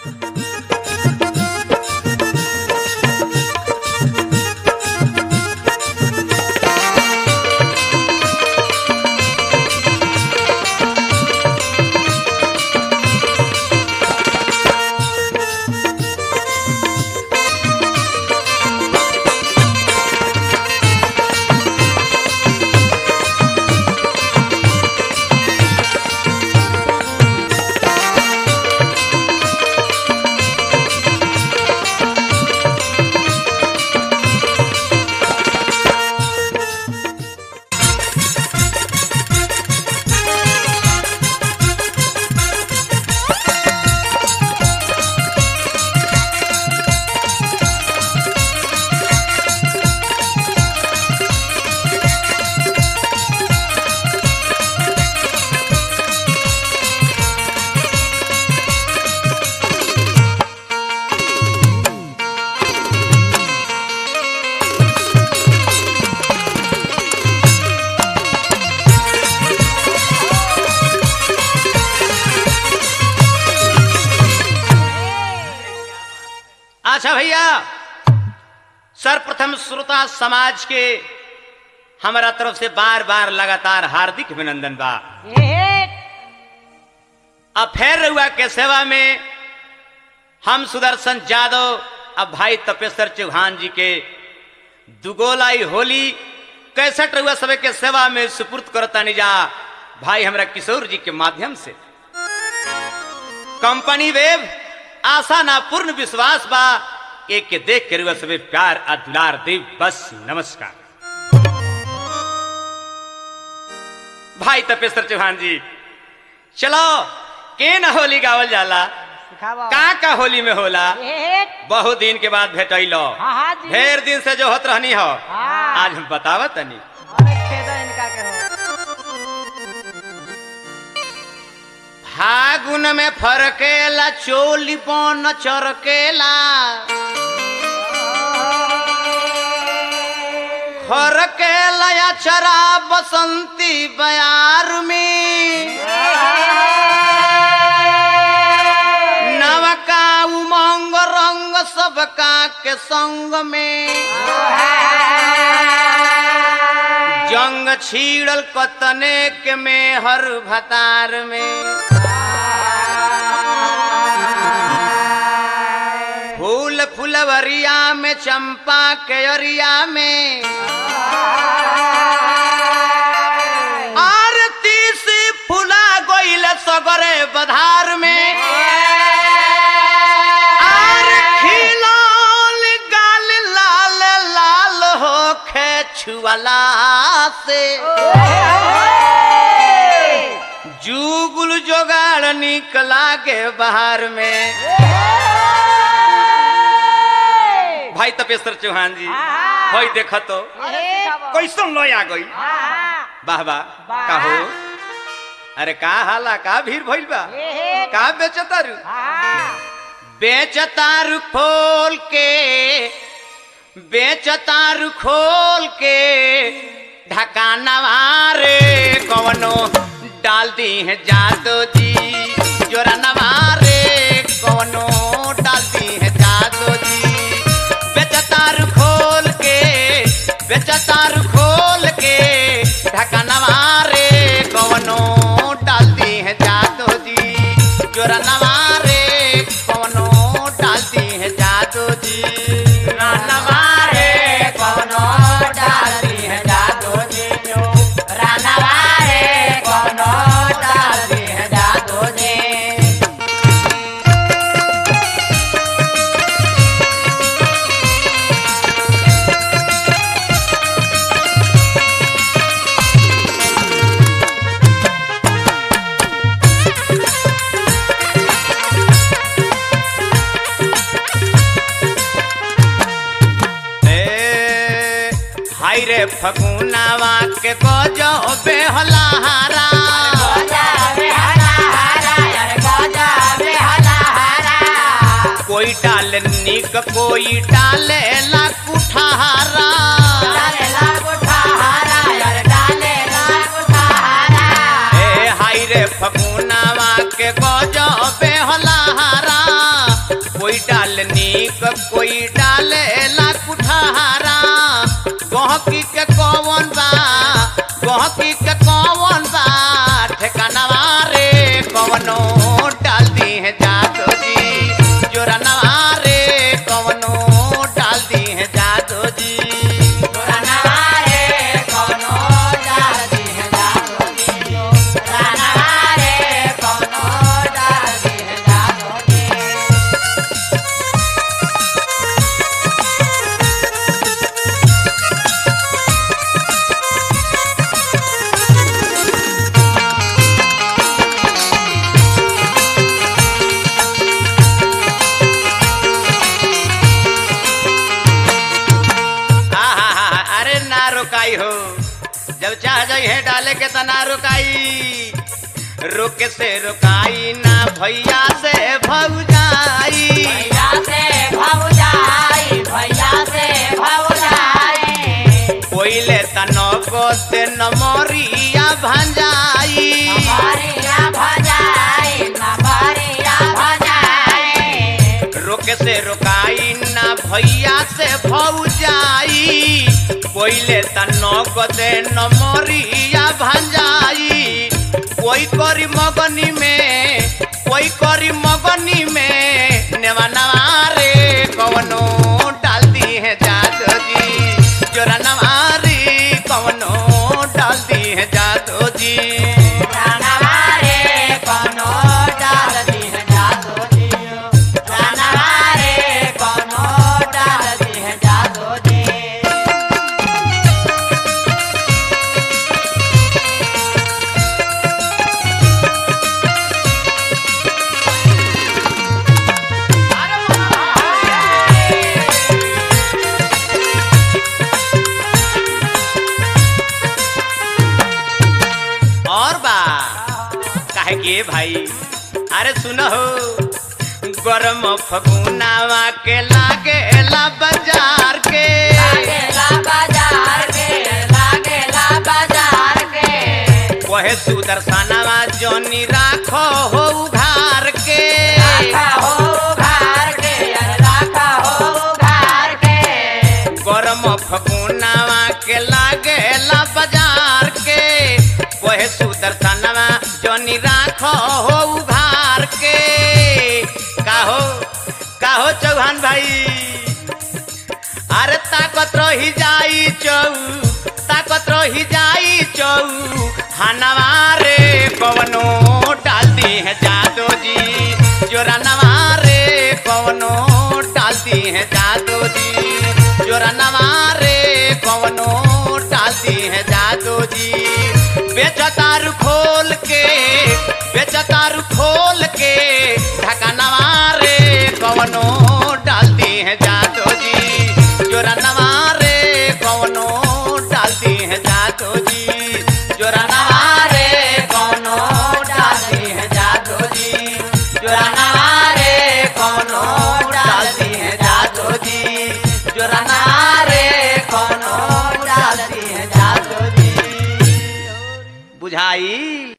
अच्छा भैया सर्वप्रथम श्रोता समाज के हमारा तरफ से बार बार लगातार हार्दिक अभिनंदन बा अब फेर रहुआ के सेवा में हम सुदर्शन यादव अब भाई तपेश्वर चौहान जी के दुगोलाई होली कैसठ रहुआ सब के सेवा में सुपुर्द करता निजा भाई हमरा किशोर जी के माध्यम से कंपनी वेब आशा ना पूर्ण विश्वास बा एक के देख के रुआ सबे प्यार आ दुलार देव बस नमस्कार भाई तपेश्वर चौहान जी चलो के न होली गावल जाला सिखावा का का होली में होला एक बहुत दिन के बाद भेटैलो हाँ हाँ जी ढेर दिन से जो होत रहनी हो हाँ। आज हम बतावत तनी अरे खेदा इनका के हो फागुन में फरकेला चोली पन चरकेला फरकेला या चरा बसंती बयार में नवका उमंग रंग सबका के संग में जंग छीड़ल कतने के में हर भतार में फूल फुलवरिया में चंपा के अरिया में आरती से फुला गोइल सगरे बधार में आर खिलौल गाल लाल लाल हो छुअला से जुगुल जोगाड़ निकला के बाहर में भाई तपेश्वर चौहान जी भाई देखो तो कैसन लो आ गई वाह वाह वाह। का हो अरे का हाला का भीड़ भइल बा का बेचतारू बेचतारू खोल के बेचतारू खोल के ढकानवा रे कवनो डाल दी है जादो जी जोरा नवारे कवनो डाल दी है जादो जी बेचतारू खोल के बेचतारू खोल के ढकानवा रे कवनो डाल दी है जादो जी जोरा नवारे कवनो डाल दी है जादो जी नवारे कवनो डाल दी है जादो जी रानवारे कवनो डाल दी है जादो जी ए, हाय रे फगुनावा के गजो बेहलाहारा कोई डाले निक कोई डाले ला कुठारा ए हाय रे फगुनावा के गजो बेहलाहारा माल नीक कोई डाले ला कुठारा गहकी के कौन बा गहकी के कौन बा ठेकानवा रे कवनो डाल दी है जादो जी जोरा नवा रे कवनो डाल दी है जादो जी आहा, अरे ना रुकाई हो जब चाह जाई है डाले के त ना रुकाई रुक से रुकाई ना भैया से भौजाई कोइले त नको से नमरिया भंजाई रुक से रुकाई ना भैया से भौजाई कोइले त नको से नमरिया भंजाई कोई करी मगनी में कोई करी मगनी में नेवा नवा रे कवनो डाल दी है जादो जी जोरा नवा रे कवनो डाल दी है जादो जी और बा काहे के भाई अरे सुनो गरम फगुनावा के लागे ला बाजार के वहे सुदर्शनवा जोनी राखो हो उघार के गरम फगुनावा के लागे ला बाजार के वहे सुदर्शनवा जोनी राखो हो उघार के काहो काहो चौहान भाई अरे ताकत रही जाई चौ ताकत रही जाई चौ हनवा रे कवनो डाल दी है जादो जी जोरा नवा रे कवनो डाल दी है जादो जी जोरा नवा रे कवनो डाल दी है जादो जी बेचतारू खोल के बेचतारू